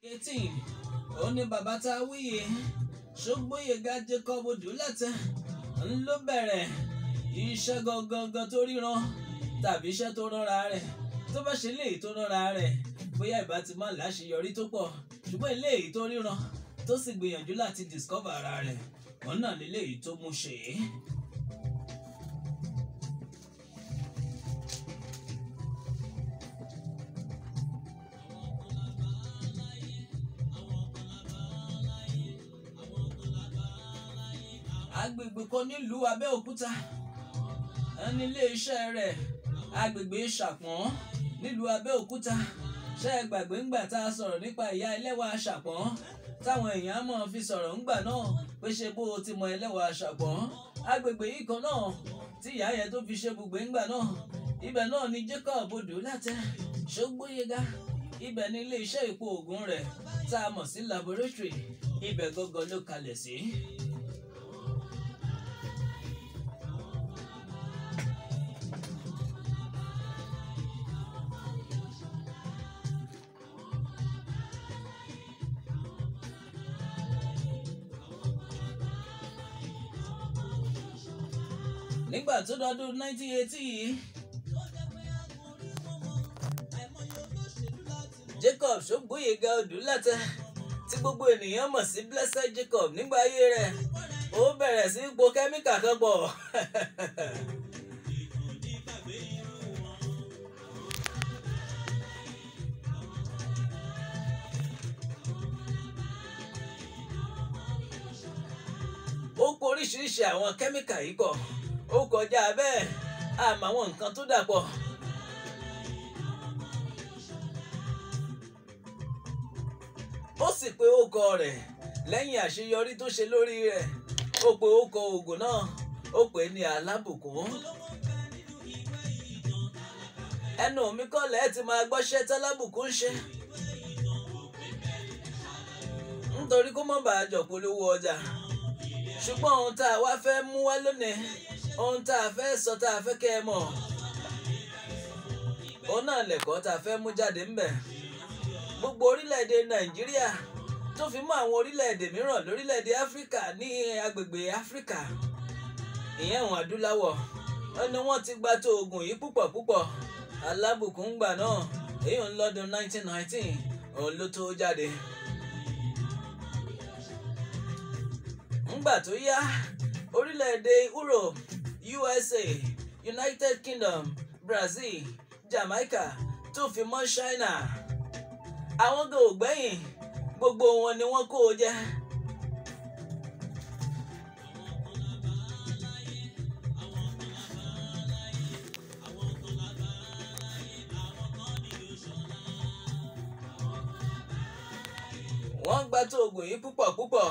eighteen ó ní bàbá tá a wíyè Ṣógbóyèga Jacob Odúlátẹ ń ló bẹ̀rẹ̀ iṣẹ́ gangan tó ríran tàbí iṣẹ́ tó rọra rẹ̀ tó bá ṣe léyìí tó rọra rẹ̀ bóyá ìbá ti má láṣeyọrí tó pọ̀ ṣùgbọ́n eléyìí tó ríran tó sì gbìyànjú láti discover ara rẹ̀ wọn náà léléyìí tó mú ṣe é. agbègbè kan nílùú Abẹ́òkúta ẹni iléeṣẹ́ rẹ̀ agbègbè Ṣàpọ́n nílùú Abẹ́òkúta ṣe é gbàgbé ńgbà tá a sọ̀rọ̀ nípa ìyá ẹlẹ́wà Ṣàpọ́n táwọn èèyàn mọ̀ fi sọ̀rọ̀ ńgbà náà pé ṣe bó o ti mọ ẹlẹ́wà Ṣàpọ́n agbègbè yìí kan náà tí ìyá yẹn tó fi ṣe bùgbé ńgbà náà ibẹ̀ náà ni Jacob Odúlátẹ Ṣógbóyèga ibẹ̀ ni iléeṣẹ́ ìpò ògùn rẹ̀ tá a mọ̀ sí laboratory ibẹ̀ gangan ló kalẹ̀ sí. nígbà tó dọdún 1980 yìí Jacob Ṣógbóyèga Odúlátẹ tí gbogbo ènìyàn mọ̀ sí Blessed Jacob nígbà ayé rẹ̀ ó bẹ̀rẹ̀ sí po kẹ́míkà kan pọ̀ ó po oríṣiríṣi àwọn kẹ́míkà yìí pọ̀ ó kọjá bẹ́ẹ̀ àmọ́ àwọn nǹkan tó dàpọ̀. ó sì pe ókọ rẹ̀ lẹ́yìn àṣeyọrí tó ṣe lórí rẹ̀ ó pe ókọ oògùn náà ó pè é ní alábùkún. ẹnu mi kọ́lẹ̀ ẹ ti máa gbọ́ṣẹ́ tálábùkún ṣe. nítorí kó má bàa jọ polówó ọjà ṣùgbọ́n ohun tá a wá fẹ́ mú wá lónìí ohun tá a fẹ́ sọ tá a fẹ́ kẹ́ ẹ mọ̀ òun náà lẹ̀kọ́ tá a fẹ́ mú jáde ńbẹ̀ gbogbo orílẹ̀-èdè nàìjíríà tó fi mọ́ àwọn orílẹ̀-èdè mìíràn lórílẹ̀-èdè áfíríkà ní agbègbè áfíríkà ìyẹn àwọn adúláwọ̀ wọn ni wọ́n ti gba tó oògùn yìí púpọ̀ púpọ̀ alábùkún gbà náà èyí ń lọ́dún 1919 òun ló tó jáde. ńgbà tó yá orílẹ̀-èdè Europe USA United Kingdom Brazil Jamaica tó fi mọ́ China àwọn gan ò gbẹ́yìn gbogbo wọn ni wọ́n kó o jẹ. wọ́n gba tó oògùn yìí púpọ̀ púpọ̀.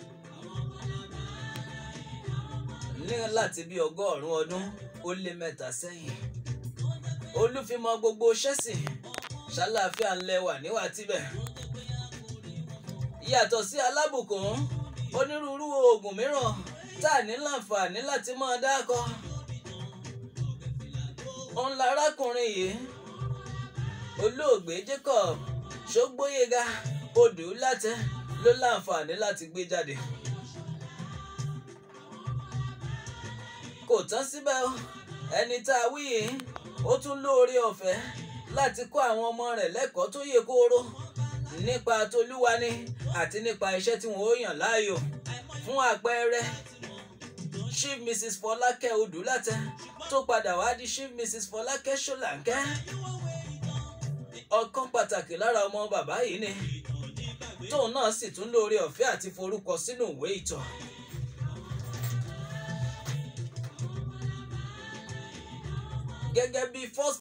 ní láti bí ọgọ́rùn-ún ọdún ó lé mẹ́ta sẹ́yìn. olúfimọ gbogbo ṣẹ́sì ṣàlàáfíà ńlẹ̀ wà níwà tíbẹ̀. yàtọ̀ sí alábùkún onírúurú oògùn mìíràn tá a ní láǹfààní láti máa dákọ. òun larákùnrin yìí olóògbé Jacob Ṣógbóyèga Odúlátẹ ló láǹfààní láti gbé jáde. kò tán síbẹ̀ o ẹni tá a wí yìí ó tún lóore ọ̀fẹ́ láti kọ́ àwọn ọmọ rẹ̀ lẹ́kọ̀ọ́ tó yè kooro nípa tolúwa ni àti nípa iṣẹ́ tí wọ́n ó yàn láàyò fún àpẹẹrẹ Chief Mrs. Fọlákẹ́ Odúlátẹ tó padà wá di Chief Mrs. Fọlákẹ́ Ṣọláńkẹ́ ọ̀kan pàtàkì lára ọmọ bàbá yìí ni tóun náà sì tún lóore ọ̀fẹ́ àti forúkọ sínú ìwé ìtàn. gẹ́gẹ́ bí first